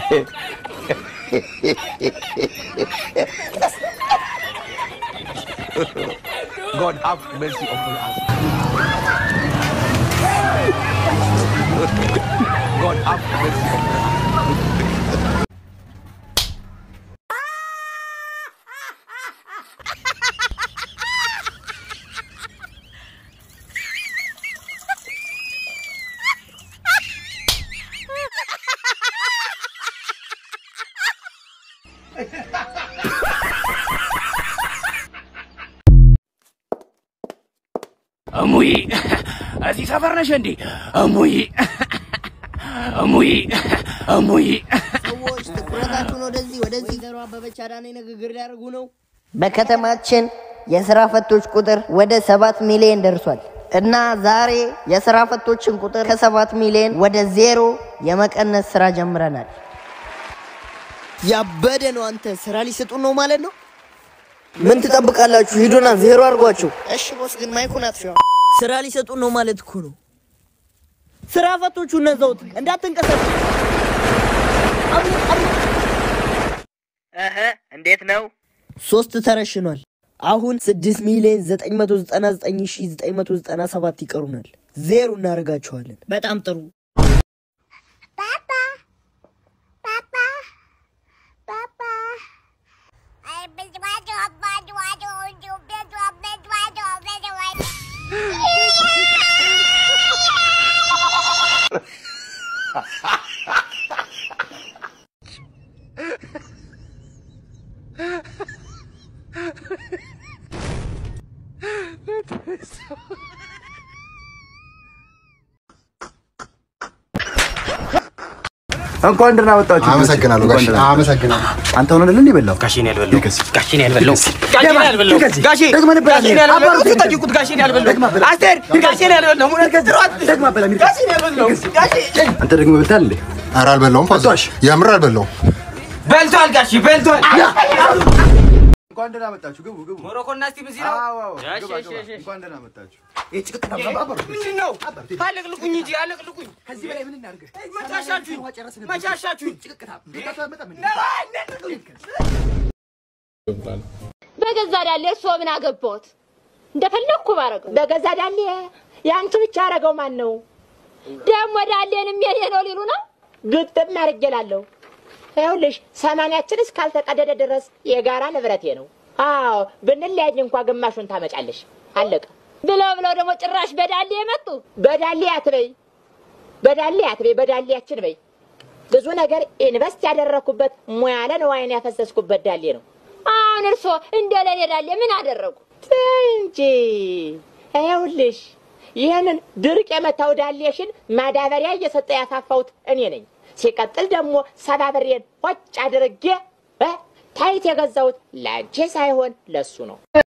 God have mercy upon us. God have mercy upon us. እሙይ እዚህ ሰፈር ነሽ እንዴ? እሙይ እሙይ እሙይ ሰዎች ትኩረታችሁን ወደዚህ ወደዚህ። ወይዘሮ አበበች አዳኔ ንግግር ሊያደርጉ ነው። በከተማችን የስራ ፈቶች ቁጥር ወደ ሰባት ሚሊዮን ደርሷል እና ዛሬ የስራ ፈቶችን ቁጥር ከሰባት ሚሊዮን ወደ ዜሮ የመቀነስ ስራ ጀምረናል። ያበደ ነው። አንተ ስራ ሊሰጡን ነው ማለት ነው። ምን ትጠብቃላችሁ? ሂዱና ዜሮ አድርጓቸው። እሺ ቦስ፣ ግን ማይኩን አጥፊዋ። ስራ ሊሰጡን ነው ማለት እኮ ነው። ስራ ፈቶቹ እነዛውት እንዳትንቀሳቀሱ። እህ እንዴት ነው? ሶስት ተረሽኗል። አሁን 6 ሚሊዮን 999997 ይቀሩናል። ዜሮ እናደርጋቸዋለን። በጣም ጥሩ። እንኳን ደህና መጣችሁ። አመሰግናለሁ ጋሽ አመሰግናለሁ። አንተ ሆነ አይደል የበላው? ጋሼን ያልበላው ጋሼን ያልበላው ይልከስ። ጋሼን ያልበላው ጋሼ ደግመህ ነበር ጋሼን ያልበላው። ያልበላው አባሩ ጠይቁት ጋሼን ያልበላው አስቴር ጋሼን ያልበላው ደግመህ በላ ሚልከስ። ጋሼን ያልበላው ጋሼ አንተ ደግሞ በልተሃል እንዴ? ኧረ አልበላውም ፋዘር፣ አትዋሽ። የምር አልበላውም። በልቷል ጋሼ በልቷል እንኳን ደህና መጣችሁ። ግቡ ግቡ። ሞሮኮና ስቲም እዚህ ነው አዎ አዎ። እሺ፣ ግባ እሺ፣ ግባ። እሺ። እንኳን ደህና መጣችሁ። ይሄ ጭቅጥ አባሩ ምንድን ነው አለቅልቁኝ እንጂ አለቅልቁኝ ከዚህ በላይ ምን እናድርግ? መቻሻችሁኝ መቻሻችሁኝ በገዛ ዳሌ እርሶ ምን አገባዎት? እንደፈለግኩ ባረገው በገዛ ዳሌ የአንቺ ብቻ አረገው ማን ነው? ደግሞ ዳሌንም የኔ ነው ሊሉ ነው? ግጥም አርጌላለሁ። ይኸውልሽ ሰማንያችን እስካልተቀደደ ድረስ የጋራ ንብረቴ ነው። አዎ ብንለያይ እንኳ ግማሹን ታመጫለሽ። አለቀ። ብለው ብለው ደግሞ ጭራሽ በዳሌ የመጡ በዳሌ አትበይ፣ በዳሌ አትበይ፣ በዳሌያችን በይ። ብዙ ነገር ኢንቨስት ያደረኩበት ሙያ ለንዋይን ያፈሰስኩበት ዳሌ ነው። አሁን እርሶ እንደ ለኔ ዳሌ ምን አደረጉ ተይ እንጂ። ይኸውልሽ ይህንን ድርቅ የመታው ዳሌሽን ማዳበሪያ እየሰጠ ያፋፋሁት እኔ ነኝ። ሲቀጥል ደግሞ ሰባብሬን ሆጭ አድርጌ እ ታይት የገዛሁት ለአንቺ ሳይሆን ለሱ ነው።